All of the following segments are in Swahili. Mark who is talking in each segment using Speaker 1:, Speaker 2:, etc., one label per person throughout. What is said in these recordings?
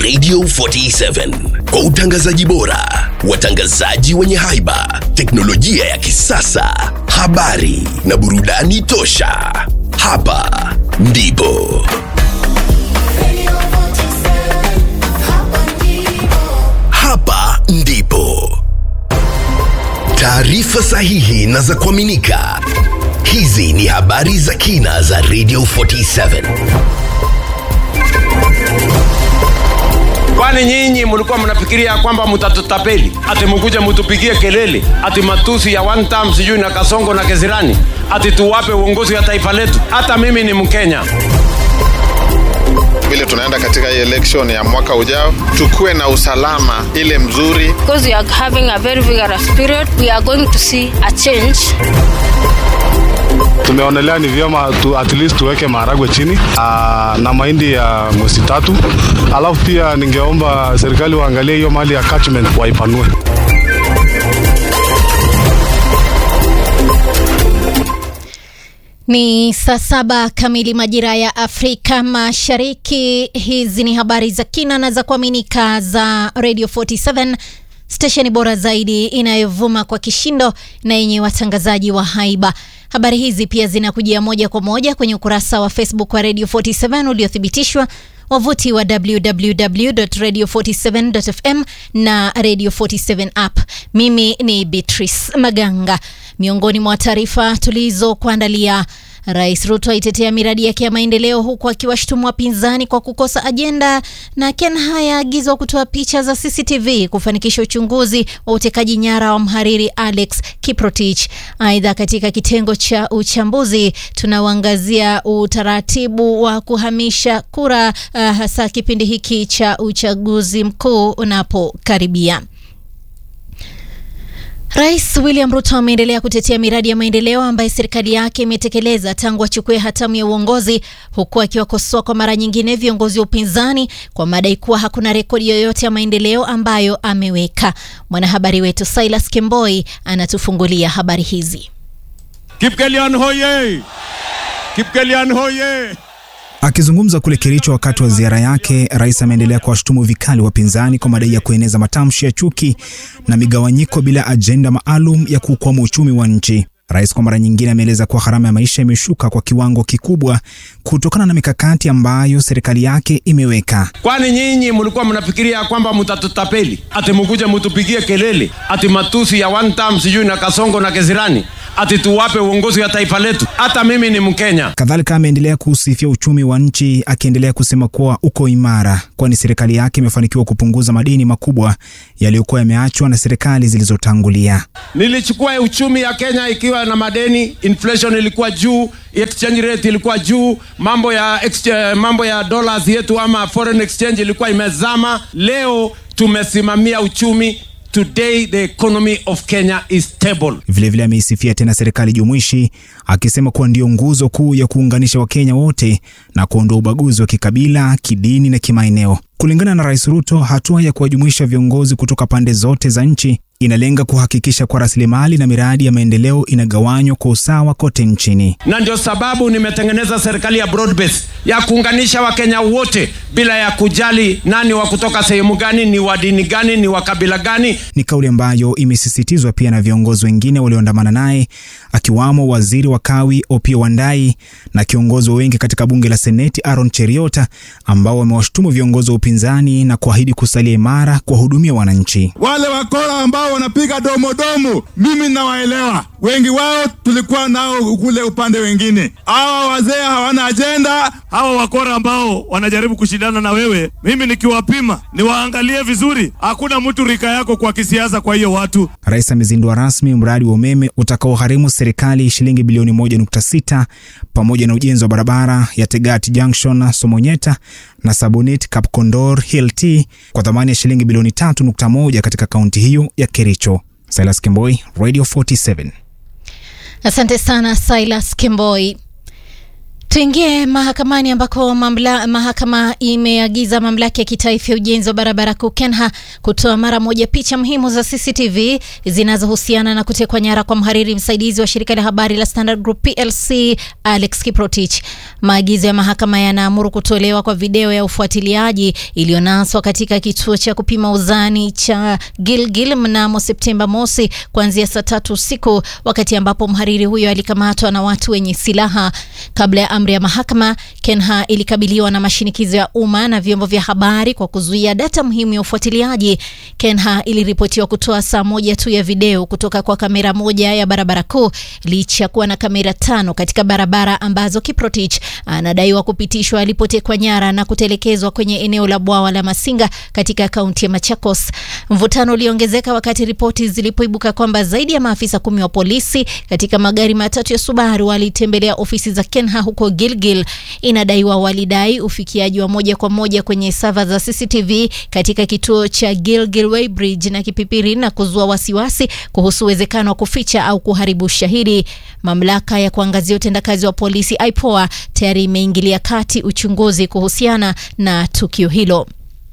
Speaker 1: Radio 47 kwa utangazaji bora, watangazaji wenye haiba, teknolojia ya kisasa, habari na burudani tosha. Hapa ndipo hapa ndipo taarifa sahihi na za kuaminika. Hizi ni habari za kina za Radio 47.
Speaker 2: Kwani nyinyi mlikuwa mnafikiria kwamba mtatutapeli ati mkuje mtupigie kelele ati matusi ya one time sijui na Kasongo na Kezirani ati tuwape uongozi wa taifa letu? Hata mimi ni Mkenya.
Speaker 3: vile tunaenda katika hii election ya mwaka ujao, tukuwe na usalama ile mzuri.
Speaker 4: because we are having a very vigorous period, we are going to see a change.
Speaker 5: tumeonelea ni vyema tu, at least tuweke maharagwe chini aa, na mahindi ya mwezi tatu, alafu pia ningeomba serikali waangalie hiyo mali ya catchment waipanue.
Speaker 6: Ni saa saba kamili majira ya Afrika Mashariki. Hizi ni habari za kina na za kuaminika za Radio 47 stesheni bora zaidi inayovuma kwa kishindo na yenye watangazaji wa haiba. Habari hizi pia zinakujia moja kwa moja kwenye ukurasa wa Facebook wa Radio 47 uliothibitishwa wavuti wa www.radio47.fm na Radio 47 app. Mimi ni Beatrice Maganga. Miongoni mwa taarifa tulizokuandalia Rais Ruto aitetea miradi yake ya maendeleo huku akiwashutumu wapinzani kwa kukosa ajenda, na Ken Haya aagizwa kutoa picha za CCTV kufanikisha uchunguzi wa utekaji nyara wa mhariri Alex Kiprotich. Aidha, katika kitengo cha uchambuzi tunauangazia utaratibu wa kuhamisha kura, uh, hasa kipindi hiki cha uchaguzi mkuu unapokaribia. Rais William Ruto ameendelea kutetea miradi ya maendeleo ambayo serikali yake imetekeleza tangu achukue hatamu ya uongozi huku akiwakosoa kwa mara nyingine viongozi wa upinzani kwa madai kuwa hakuna rekodi yoyote ya maendeleo ambayo ameweka. Mwanahabari wetu Silas Kemboi anatufungulia habari hizi.
Speaker 2: Kipkelian hoye! Kipkelian hoye!
Speaker 7: Akizungumza kule Kericho wakati wa ziara yake, rais ameendelea kuwashutumu vikali wapinzani kwa madai ya kueneza matamshi ya chuki na migawanyiko bila ajenda maalum ya kuukwama uchumi wa nchi. Rais kwa mara nyingine ameeleza kuwa gharama ya maisha imeshuka kwa kiwango kikubwa kutokana na mikakati ambayo serikali yake imeweka.
Speaker 2: Kwani nyinyi mlikuwa mnafikiria kwamba mtatutapeli ati mkuje mtupigie kelele ati matusi ya one time sijui na Kasongo na Kezirani ati tuwape uongozi wa taifa letu? Hata mimi ni Mkenya.
Speaker 7: Kadhalika ameendelea kuusifia uchumi wa nchi akiendelea kusema kuwa uko imara, kwani serikali yake imefanikiwa kupunguza madeni makubwa yaliyokuwa yameachwa na serikali zilizotangulia.
Speaker 2: Nilichukua uchumi ya Kenya ikiwa na madeni, inflation ilikuwa juu, exchange rate ilikuwa juu, mambo ya exchange, mambo ya dollars yetu ama foreign exchange ilikuwa imezama. Leo tumesimamia uchumi. Today the economy of Kenya is stable.
Speaker 7: Vilevile ameisifia tena serikali jumuishi akisema kuwa ndio nguzo kuu ya kuunganisha Wakenya wote na kuondoa ubaguzi wa kikabila, kidini na kimaeneo. Kulingana na Rais Ruto, hatua ya kuwajumuisha viongozi kutoka pande zote za nchi inalenga kuhakikisha kuwa rasilimali na miradi ya maendeleo inagawanywa kwa usawa kote nchini.
Speaker 2: na ndio sababu nimetengeneza serikali ya broad base ya kuunganisha wakenya wote bila ya kujali nani wa kutoka sehemu gani, ni wa dini gani, ni wa kabila gani.
Speaker 7: Ni kauli ambayo imesisitizwa pia na viongozi wengine walioandamana naye akiwamo waziri wa kawi Opiyo Wandayi na kiongozi wa wengi katika bunge la Seneti Aaron Cheriota, ambao wamewashutumu viongozi wa upinzani na kuahidi kusalia imara kuwahudumia wananchi.
Speaker 8: Wale wakora ambao wanapiga domodomo, mimi nawaelewa. Wengi wao tulikuwa nao kule upande wengine. Hawa wazee hawana ajenda.
Speaker 9: hawa wakora ambao wanajaribu kushindana na wewe, mimi nikiwapima niwaangalie vizuri, hakuna mtu rika yako kwa kisiasa. Kwa hiyo watu
Speaker 7: Rais amezindua rasmi mradi wa umeme utakaogharimu serikali shilingi bilioni 1.6 pamoja na ujenzi wa barabara ya Tegati Junction Somonyeta na Sabonit Kapkondor Hill T kwa thamani ya shilingi bilioni 3.1 katika kaunti hiyo ya Kericho. Silas Kemboi, Radio 47.
Speaker 6: Asante sana Silas Kemboi. Tuingie mahakamani ambako mamla, mahakama imeagiza mamlaka ya kitaifa ya ujenzi wa barabara kuu KENHA kutoa mara moja picha muhimu za CCTV zinazohusiana na kutekwa nyara kwa mhariri msaidizi wa shirika la habari la Standard Group PLC Alex Kiprotich. Maagizo ya mahakama yanaamuru kutolewa kwa video ya ufuatiliaji iliyonaswa katika kituo cha kupima uzani cha Gilgil mnamo Septemba mosi kuanzia saa tatu usiku, wakati ambapo mhariri huyo alikamatwa na watu wenye silaha. Kabla ya amri ya mahakama, KENHA ilikabiliwa na mashinikizo ya umma na vyombo vya habari kwa kuzuia data muhimu ya ufuatiliaji. KENHA iliripotiwa kutoa saa moja tu ya video kutoka kwa kamera moja ya barabara kuu licha ya kuwa na kamera tano katika barabara ambazo Kiprotich anadaiwa kupitishwa alipotekwa nyara na kutelekezwa kwenye eneo la bwawa la Masinga katika kaunti ya Machakos. Mvutano uliongezeka wakati ripoti zilipoibuka kwamba zaidi ya maafisa kumi wa polisi katika magari matatu ya Subaru walitembelea ofisi za KENHA huko Gilgil. Inadaiwa walidai ufikiaji wa moja kwa moja kwenye sava za CCTV katika kituo cha Gilgil Weighbridge na Kipipiri na kuzua wasiwasi kuhusu uwezekano wa kuficha au kuharibu ushahidi. Mamlaka ya kuangazia utendakazi wa polisi IPOA tayari imeingilia kati uchunguzi kuhusiana na tukio hilo.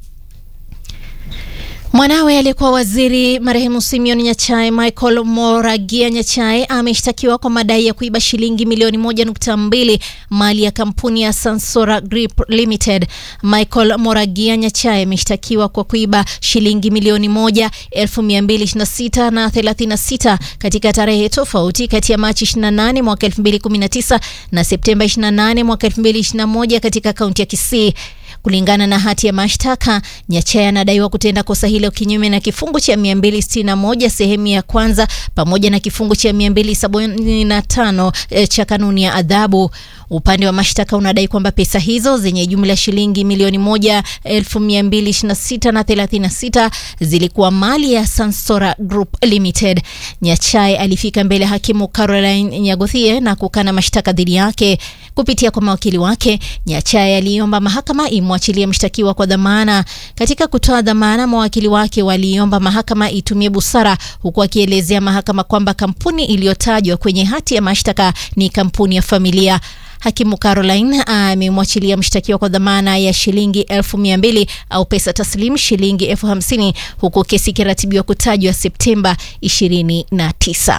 Speaker 6: Mwanawe aliyekuwa waziri marehemu Simeon Nyachae, Michael Moragia Nyachae, ameshtakiwa kwa madai ya kuiba shilingi milioni moja nukta mbili mali ya kampuni ya Sansora Group Limited. Michael Moragia Nyachae ameshtakiwa kwa kuiba shilingi milioni moja elfu mia mbili ishirini na sita na thelathini na sita katika tarehe tofauti kati ya Machi 28 mwaka 2019 na Septemba 28 mwaka 2021 katika kaunti ya Kisii. Kulingana na hati ya mashtaka, Nyachae anadaiwa kutenda kosa hilo kinyume na kifungu cha 261 sehemu ya kwanza pamoja na kifungu cha 275 e, cha kanuni ya adhabu. Upande wa mashtaka unadai kwamba pesa hizo zenye jumla ya shilingi milioni moja elfu mia mbili ishirini na sita na thelathini na sita zilikuwa mali ya Sansora Group Limited. Nyachae alifika mbele hakimu Caroline Nyagothie na kukana mashtaka dhidi yake. Kupitia kwa mawakili wake, Nyachae aliomba mahakama imwachilie mshtakiwa kwa dhamana. Katika kutoa dhamana, mawakili wake waliomba mahakama itumie busara, huku akielezea mahakama kwamba kampuni iliyotajwa kwenye hati ya mashtaka ni kampuni ya familia. Hakimu Caroline amemwachilia mshtakiwa kwa dhamana ya shilingi elfu mia mbili au pesa taslim shilingi elfu hamsini huku kesi ikiratibiwa kutajwa Septemba 29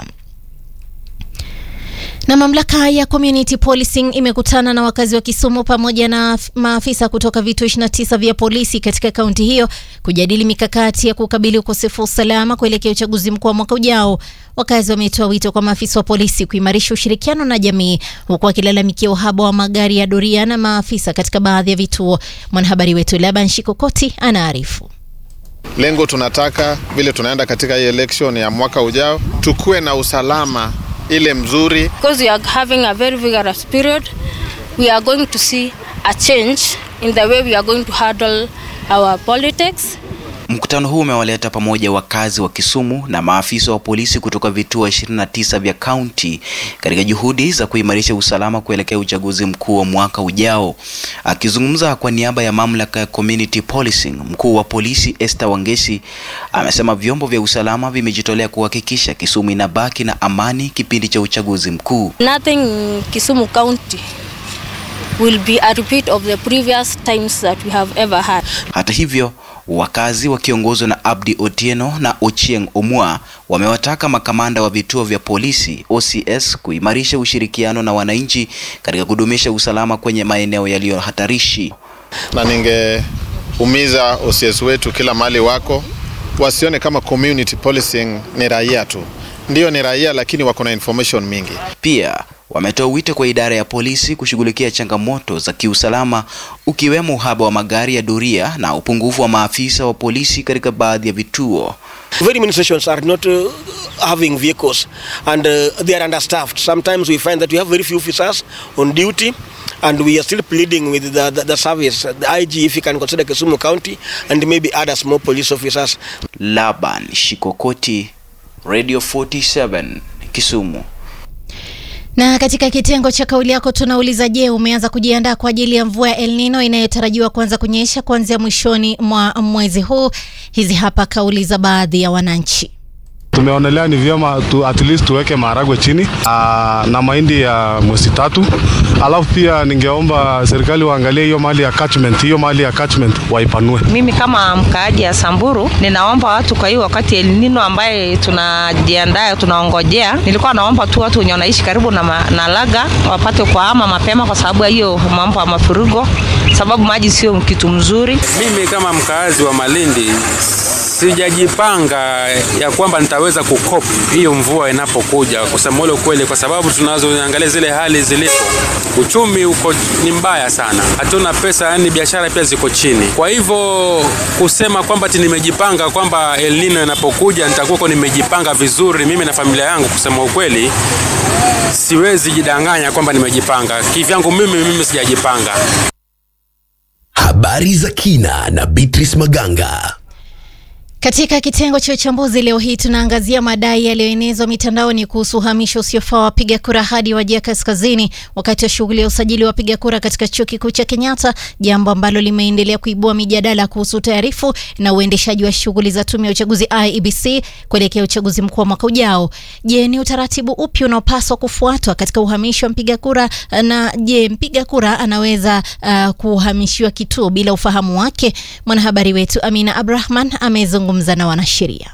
Speaker 6: na mamlaka ya community policing imekutana na wakazi wa Kisumu pamoja na maafisa kutoka vituo 29 vya polisi katika kaunti hiyo kujadili mikakati ya kukabili ukosefu wa usalama kuelekea uchaguzi mkuu wa mwaka ujao. Wakazi wametoa wito kwa maafisa wa polisi kuimarisha ushirikiano na jamii, huku wakilalamikia uhaba wa magari ya doria na maafisa katika baadhi ya vituo. Mwanahabari wetu Laban Shikokoti anaarifu.
Speaker 3: Lengo tunataka vile tunaenda katika hii election ya mwaka ujao, tukuwe na usalama ile mzuri.
Speaker 4: Because we are having a very vigorous period, we are going to see a change in the way we are going to handle our politics.
Speaker 10: Mkutano huu umewaleta pamoja wakazi wa Kisumu na maafisa wa polisi kutoka vituo 29 vya kaunti katika juhudi za kuimarisha usalama kuelekea uchaguzi mkuu wa mwaka ujao. Akizungumza kwa niaba ya mamlaka ya community policing, mkuu wa polisi Esther Wangeci amesema vyombo vya usalama vimejitolea kuhakikisha Kisumu inabaki na amani kipindi cha uchaguzi mkuu.
Speaker 4: Nothing in Kisumu County will be a repeat of the previous times that we have ever had.
Speaker 10: Hata hivyo wakazi wakiongozwa na Abdi Otieno na Ochieng Omwa wamewataka makamanda wa vituo vya polisi OCS kuimarisha ushirikiano na wananchi katika kudumisha usalama kwenye maeneo yaliyo hatarishi.
Speaker 3: Na ningeumiza OCS wetu kila mahali wako, wasione kama community policing ni raia tu. Ndiyo ni raia, lakini wako na information mingi.
Speaker 10: Pia wametoa wito kwa idara ya polisi kushughulikia changamoto za kiusalama ukiwemo uhaba wa magari ya doria na upungufu wa maafisa wa polisi katika baadhi ya vituo.
Speaker 11: Very many stations are not uh, having vehicles and uh, they are understaffed. Sometimes we find that we have very few officers on duty and we are still pleading with the, the, the service, the IG if you can consider Kisumu County and maybe other small police officers.
Speaker 10: Laban Shikokoti, Radio 47, Kisumu.
Speaker 6: Na katika kitengo cha kauli yako tunauliza, je, umeanza kujiandaa kwa ajili ya mvua ya El Nino inayotarajiwa kuanza kunyesha kuanzia mwishoni mwa mwezi huu? Hizi hapa kauli za baadhi ya wananchi.
Speaker 5: Tumeonelea ni vyema tu, at least tuweke maharagwe chini aa, na mahindi ya mwezi tatu, alafu pia ningeomba serikali waangalie hiyo mali ya catchment, hiyo mali ya catchment waipanue.
Speaker 12: Mimi kama mkaaji ya Samburu ninaomba watu kwa hiyo wakati El Nino ambaye tunajiandaa tunaongojea, nilikuwa naomba tu watu wenye wanaishi karibu na, ma, na Laga wapate kuhama mapema kwa sababu ya hiyo mambo ya mafuriko, sababu maji sio kitu mzuri.
Speaker 13: Mimi kama mkaazi wa Malindi sijajipanga ya kwamba nitaweza kukop hiyo mvua inapokuja, kusema ule ukweli, kwa sababu tunazoangalia zile hali zilipo, uchumi uko ni mbaya sana, hatuna pesa, yani biashara pia ziko chini. Kwa hivyo kusema kwamba ti nimejipanga kwamba El Nino inapokuja nitakuwa nimejipanga vizuri mimi na familia yangu, kusema ukweli, siwezi jidanganya kwamba nimejipanga kivyangu. Mimi mimi sijajipanga.
Speaker 1: Habari za kina na Beatrice Maganga.
Speaker 6: Katika kitengo cha uchambuzi leo hii tunaangazia madai yaliyoenezwa mitandaoni kuhusu uhamisho usiofaa wa wapiga kura hadi Wajia Kaskazini wakati wa shughuli ya usajili wa wapiga kura katika chuo kikuu cha Kenyatta, jambo ambalo limeendelea kuibua mijadala kuhusu utayarifu na uendeshaji wa shughuli za tume ya uchaguzi IEBC kuelekea uchaguzi mkuu wa mwaka ujao. Je, ni utaratibu upi unaopaswa kufuatwa katika uhamisho wa mpiga kura, na je, mpiga kura anaweza uh, kuhamishiwa kituo bila ufahamu wake? Mwanahabari wetu Amina Abrahman amezungumza na wanasheria.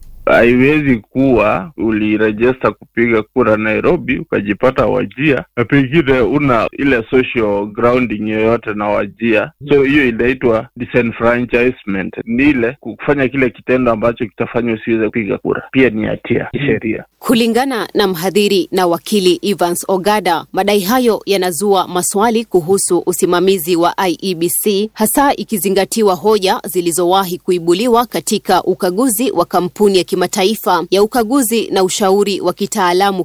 Speaker 14: Haiwezi kuwa ulirejesta kupiga kura Nairobi ukajipata Wajia na pengine una ile social grounding yoyote na Wajia, so hiyo inaitwa disenfranchisement. Ni ile kufanya kile kitendo ambacho kitafanya usiweze kupiga kura, pia ni hatia kisheria.
Speaker 15: Kulingana na mhadhiri na wakili Evans Ogada, madai hayo yanazua maswali kuhusu usimamizi wa IEBC, hasa ikizingatiwa hoja zilizowahi kuibuliwa katika ukaguzi wa kampuni ya kimataifa ya ukaguzi na ushauri wa kitaalamu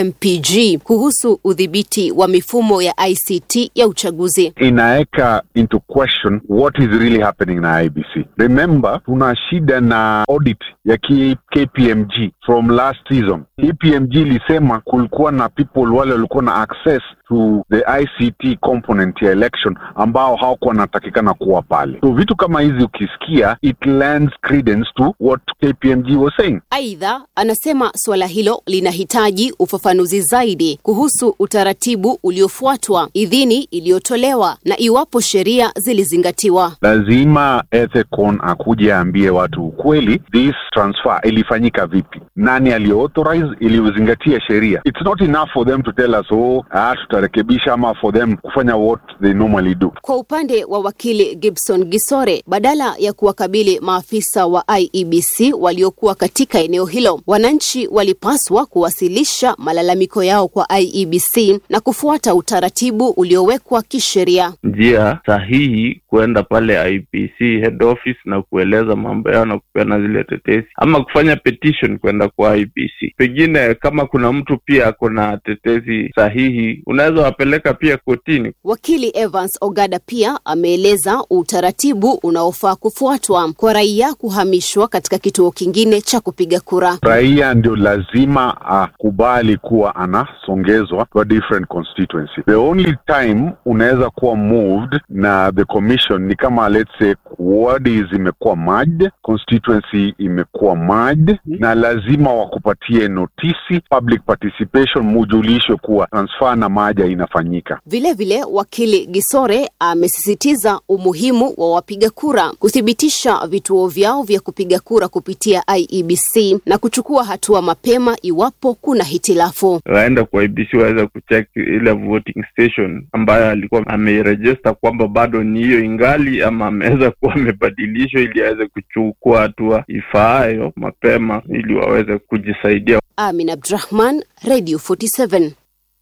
Speaker 15: KMPG kuhusu udhibiti wa mifumo ya ICT ya uchaguzi.
Speaker 16: Inaweka into question what is really happening na IBC. Remember, tuna shida na audit ya K KPMG from last season. KPMG ilisema kulikuwa na people wale walikuwa na access to the ICT component ya election ambao hawakuwa wanatakikana kuwa pale. So vitu kama hizi ukisikia, it lends credence to what KPMG was saying.
Speaker 15: Aidha, anasema suala hilo linahitaji ufafanuzi zaidi kuhusu utaratibu uliofuatwa, idhini iliyotolewa na iwapo sheria zilizingatiwa.
Speaker 16: Lazima Ethecon akuje aambie watu ukweli, this transfer ilifanyika vipi, nani aliauthorize, iliyozingatia sheria. It's not enough for them to tell us oh, ah, tutarekebisha ama for them kufanya what they normally do.
Speaker 15: Kwa upande wa wakili Gibson Gisore, badala ya kuwakabili maafisa wa IEBC waliokuwa katika eneo hilo, wananchi walipaswa kuwasilisha malalamiko yao kwa IEBC na kufuata utaratibu uliowekwa kisheria.
Speaker 14: Njia sahihi kuenda pale IEBC head office na kueleza mambo yao na kupeana zile tetesi, ama kufanya petition kwenda kwa IEBC. Pengine kama kuna mtu pia ako na tetesi sahihi, unaweza wapeleka pia kotini.
Speaker 15: Wakili Evans Ogada pia ameeleza utaratibu unaofaa kufuatwa kwa raia kuhamishwa katika kituo kingine cha kupiga kura.
Speaker 16: Raia ndio lazima akubali kuwa anasongezwa to a different constituency. The only time unaweza kuwa moved na the commission ni kama let's say wadi zimekuwa merged, constituency imekuwa merged, na lazima wakupatie notisi, public participation, mujulishwe kuwa transfer na maja inafanyika.
Speaker 15: Vilevile vile, wakili Gisore amesisitiza umuhimu wa wapiga kura kuthibitisha vituo vyao vya kupiga kura kupitia IEBC na kuchukua hatua mapema iwapo kuna hitilafu.
Speaker 14: Waenda kwa IEBC waweza kucheck ile voting station ambayo alikuwa ameirejesta kwamba bado ni hiyo ingali, ama ameweza kuwa amebadilishwa, ili aweze kuchukua hatua ifaayo mapema ili waweze kujisaidia.
Speaker 15: Amin Abdrahman, Radio 47.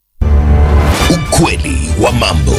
Speaker 1: Ukweli wa mambo.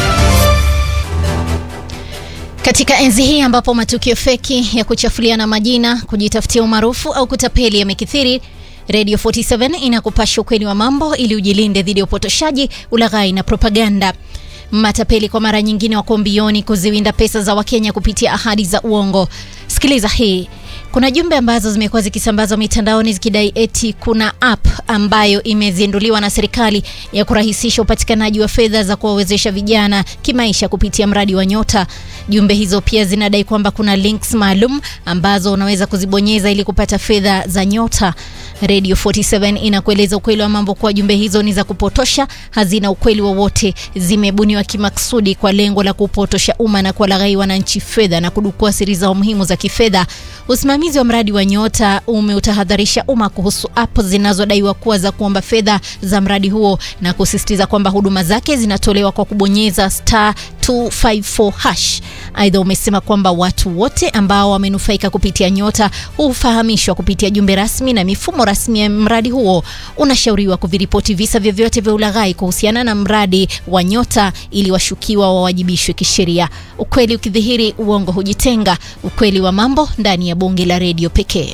Speaker 6: Katika enzi hii ambapo matukio feki ya kuchafuliana majina, kujitafutia umaarufu au kutapeli yamekithiri, Radio 47 inakupasha ukweli wa mambo ili ujilinde dhidi ya upotoshaji, ulaghai na propaganda. Matapeli kwa mara nyingine wako mbioni kuziwinda pesa za Wakenya kupitia ahadi za uongo. Sikiliza hii. Kuna jumbe ambazo zimekuwa zikisambazwa mitandaoni zikidai eti kuna app ambayo imezinduliwa na serikali ya kurahisisha upatikanaji wa fedha za kuwawezesha vijana kimaisha kupitia mradi wa Nyota. Jumbe hizo pia zinadai kwamba kuna links maalum ambazo unaweza kuzibonyeza ili kupata fedha za Nyota. Radio 47 inakueleza ukweli wa mambo kuwa jumbe hizo ni za kupotosha, hazina ukweli wowote, zimebuniwa kimaksudi kwa lengo la kupotosha umma na kuwalaghai wananchi fedha na kudukua siri zao muhimu za kifedha. Usimamizi wa mradi wa Nyota umeutahadharisha umma kuhusu app zinazodaiwa kuwa za kuomba fedha za mradi huo na kusisitiza kwamba huduma zake zinatolewa kwa kubonyeza star 254 hash. Aidha, umesema kwamba watu wote ambao wamenufaika kupitia Nyota hufahamishwa kupitia jumbe rasmi na mifumo rasmi ya mradi huo. Unashauriwa kuviripoti visa vyovyote vya ulaghai kuhusiana na mradi wa Nyota ili washukiwa wawajibishwe kisheria. Ukweli ukidhihiri, uongo hujitenga. Ukweli wa mambo ndani ya bonge la redio pekee.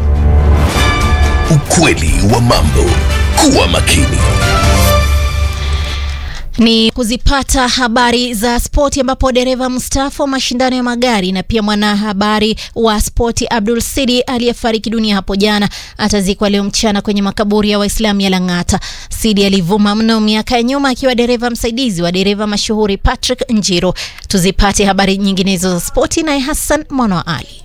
Speaker 1: Ukweli wa mambo. Kuwa makini.
Speaker 6: Ni kuzipata habari za spoti ambapo dereva mstaafu wa mashindano ya magari na pia mwanahabari wa spoti Abdul Sidi aliyefariki dunia hapo jana atazikwa leo mchana kwenye makaburi ya Waislamu ya Lang'ata. Sidi alivuma mno miaka ya nyuma akiwa dereva msaidizi wa dereva mashuhuri Patrick Njiro. Tuzipate habari nyinginezo za spoti naye Hassan Mwana wa Ali.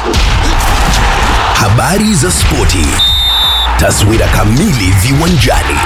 Speaker 1: Habari za spoti. Taswira kamili viwanjani.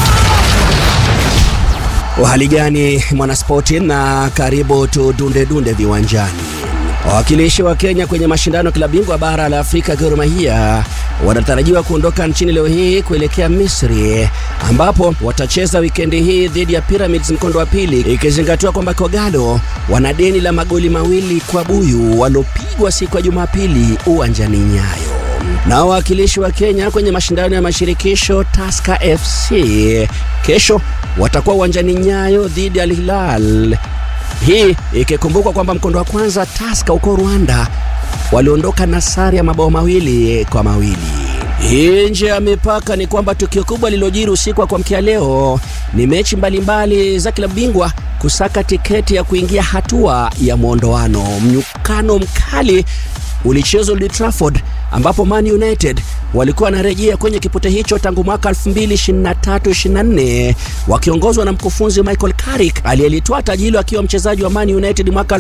Speaker 17: Uhali gani mwanaspoti, na karibu tudunde dunde viwanjani. Wawakilishi wa Kenya kwenye mashindano ya klabu bingwa bara la Afrika Gor Mahia wanatarajiwa kuondoka nchini leo hii kuelekea Misri ambapo watacheza wikendi hii dhidi ya Pyramids mkondo wa pili, ikizingatiwa kwamba Kogalo wana deni la magoli mawili kwa buyu waliopigwa siku ya Jumapili uwanjani Nyayo. Na wawakilishi wa Kenya kwenye mashindano ya mashirikisho Tusker FC kesho watakuwa uwanjani Nyayo dhidi ya Al Hilal, hii ikikumbukwa kwamba mkondo wa kwanza Tusker huko Rwanda waliondoka na sare ya mabao mawili kwa mawili. Hii nje ya mipaka ni kwamba tukio kubwa lililojiri usiku wa kuamkia leo ni mechi mbalimbali mbali za klabu bingwa kusaka tiketi ya kuingia hatua ya mwondoano. Mnyukano mkali ulichezwa Old Trafford ambapo Man United walikuwa wanarejea kwenye kipute hicho tangu mwaka 2023-24 wakiongozwa na mkufunzi Michael Carrick aliyelitoa taji hilo akiwa mchezaji wa Man United mwaka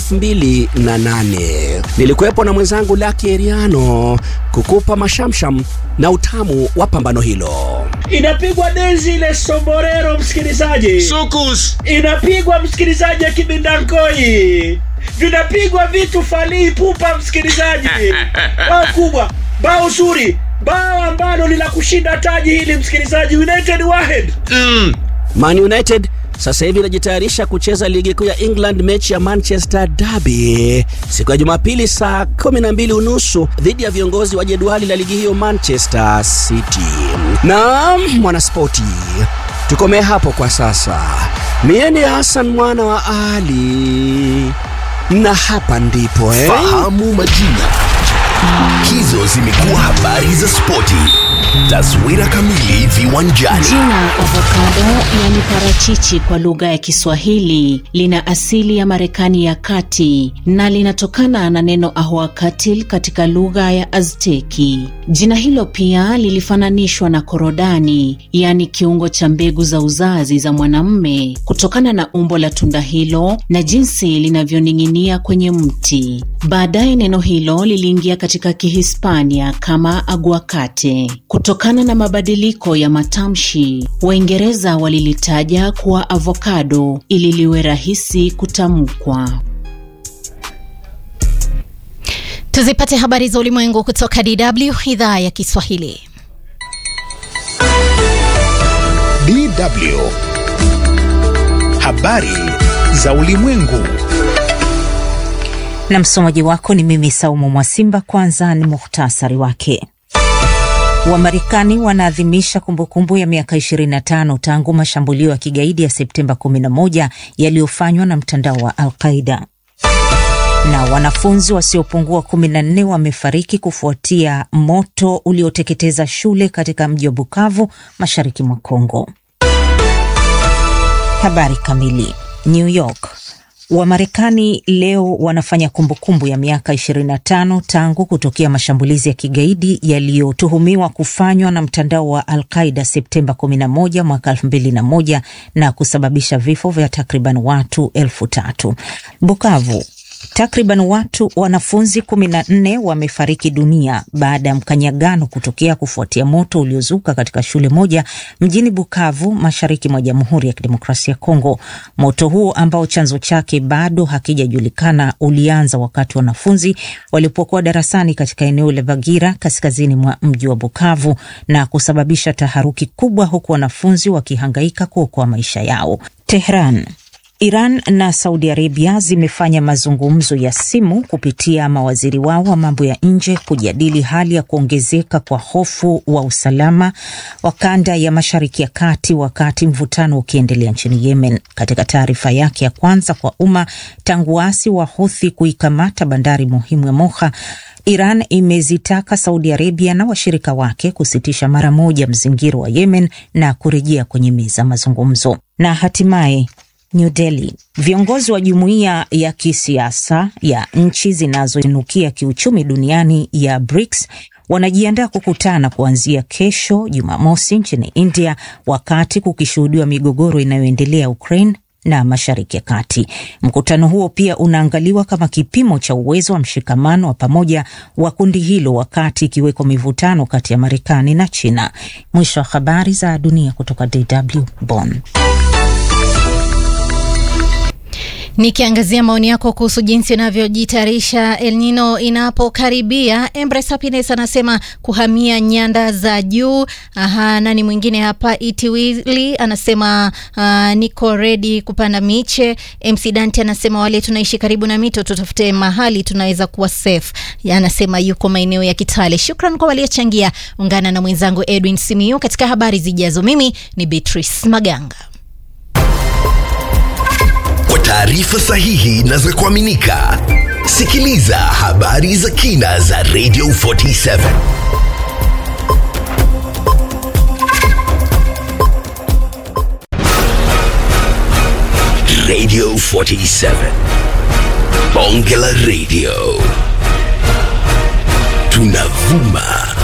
Speaker 17: 2008. Nilikuwepo na mwenzangu Lucky Eriano kukupa mashamsham na utamu wa pambano hilo.
Speaker 18: Inapigwa denzi ile somborero, msikilizaji.
Speaker 19: Sukus.
Speaker 18: Inapigwa msikilizaji ya kibindankoi vinapigwa vitu falii pupa, msikilizaji. bao kubwa, bao zuri, bao ambalo ni la kushinda taji hili, msikilizaji. United Wahed
Speaker 17: mm. Man United sasa hivi inajitayarisha kucheza ligi kuu ya England, mechi ya Manchester Derby siku ya Jumapili saa 12 unusu dhidi ya viongozi wa jedwali la ligi hiyo Manchester City. Naam, mwanaspoti, tukomee hapo kwa sasa. Mie ni Hassan mwana wa Ali na hapa ndipo eh?
Speaker 1: Fahamu majina. Hizo zimekuwa habari za spoti. Taswira kamili viwanjani.
Speaker 20: Jina avocado yani parachichi kwa lugha ya Kiswahili lina asili ya Marekani ya kati na linatokana na neno ahuacatil katika lugha ya Azteki. Jina hilo pia lilifananishwa na korodani, yani kiungo cha mbegu za uzazi za mwanamume, kutokana na umbo la tunda hilo na jinsi linavyoning'inia kwenye mti. Baadaye neno hilo liliingia katika Kihispania kama aguacate. Kutokana na mabadiliko ya matamshi, Waingereza walilitaja kuwa avocado ili liwe rahisi kutamkwa.
Speaker 6: Tuzipate habari za ulimwengu kutoka DW idhaa ya Kiswahili.
Speaker 21: DW habari za ulimwengu
Speaker 22: na msomaji wako ni mimi Saumu Mwasimba. Kwanza ni muhtasari wake. Wamarekani wanaadhimisha kumbukumbu ya miaka 25 tangu mashambulio ya kigaidi ya Septemba 11 yaliyofanywa na mtandao wa Al-Qaida. Na wanafunzi wasiopungua 14 wamefariki kufuatia moto ulioteketeza shule katika mji wa Bukavu, mashariki mwa Kongo. Habari kamili. New York. Wamarekani leo wanafanya kumbukumbu ya miaka 25 tangu kutokea mashambulizi ya kigaidi yaliyotuhumiwa kufanywa na mtandao wa Al-Qaida Septemba 11 mwaka 2001 na kusababisha vifo vya takriban watu elfu tatu. Bukavu Takriban watu wanafunzi kumi na nne wamefariki dunia baada ya mkanyagano kutokea kufuatia moto uliozuka katika shule moja mjini Bukavu, mashariki mwa Jamhuri ya Kidemokrasia ya Kongo. Moto huo ambao chanzo chake bado hakijajulikana ulianza wakati wanafunzi walipokuwa darasani katika eneo la Bagira, kaskazini mwa mji wa Bukavu, na kusababisha taharuki kubwa, huku wanafunzi wakihangaika kuokoa maisha yao. Tehran Iran na Saudi Arabia zimefanya mazungumzo ya simu kupitia mawaziri wao wa mambo ya nje kujadili hali ya kuongezeka kwa hofu wa usalama wa kanda ya Mashariki ya Kati wakati mvutano ukiendelea nchini Yemen. Katika taarifa yake ya kwanza kwa umma tangu waasi wa Houthi kuikamata bandari muhimu ya Moha, Iran imezitaka Saudi Arabia na washirika wake kusitisha mara moja mzingiro wa Yemen na kurejea kwenye meza mazungumzo. Na hatimaye New Delhi. Viongozi wa jumuiya ya kisiasa ya nchi zinazoinukia kiuchumi duniani ya BRICS wanajiandaa kukutana kuanzia kesho Jumamosi nchini India, wakati kukishuhudiwa migogoro inayoendelea Ukraine na Mashariki ya Kati. Mkutano huo pia unaangaliwa kama kipimo cha uwezo wa mshikamano wa pamoja wa kundi hilo, wakati ikiwekwa mivutano kati ya Marekani na China. Mwisho wa habari za dunia kutoka DW Bonn.
Speaker 6: Nikiangazia maoni yako kuhusu jinsi unavyojitayarisha El Nino inapokaribia. Embrace Happiness anasema kuhamia nyanda za juu. Aha, nani mwingine hapa? Itiwili anasema uh, niko ready kupanda miche. MC Dante anasema wale tunaishi karibu na mito tutafute mahali tunaweza kuwa safe. Anasema yuko maeneo ya Kitale. Shukran kwa waliochangia. Ungana na mwenzangu Edwin Simiyu katika habari zijazo. Mimi ni Beatrice Maganga.
Speaker 1: Kwa taarifa sahihi na za kuaminika, sikiliza habari za kina za Radio 47. Radio 47. Bonge la Radio. Tunavuma